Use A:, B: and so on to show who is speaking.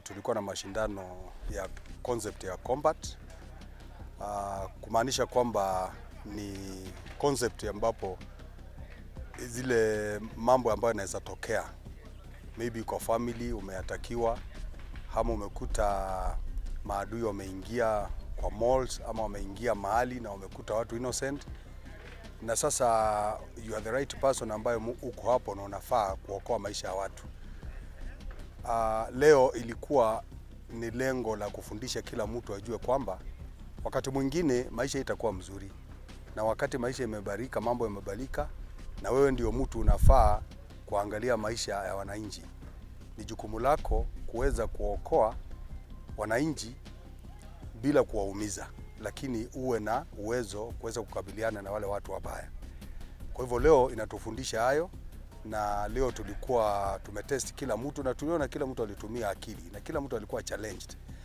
A: tulikuwa na mashindano ya concept ya combat uh, kumaanisha kwamba ni concept ambapo zile mambo ambayo yanaweza tokea maybe kwa family umeatakiwa ama umekuta maadui wameingia kwa malls ama wameingia mahali na wamekuta watu innocent, na sasa you are the right person ambayo mu- uko hapo na unafaa kuokoa maisha ya watu. Uh, leo ilikuwa ni lengo la kufundisha kila mtu ajue kwamba wakati mwingine maisha itakuwa mzuri, na wakati maisha imebarika, mambo yamebadilika, na wewe ndio mtu unafaa kuangalia maisha ya wananchi. Ni jukumu lako kuweza kuokoa wananchi bila kuwaumiza, lakini uwe na uwezo kuweza kukabiliana na wale watu wabaya. Kwa hivyo leo inatufundisha hayo, na leo tulikuwa tumetest kila mtu na tuliona kila mtu alitumia akili na kila mtu alikuwa challenged.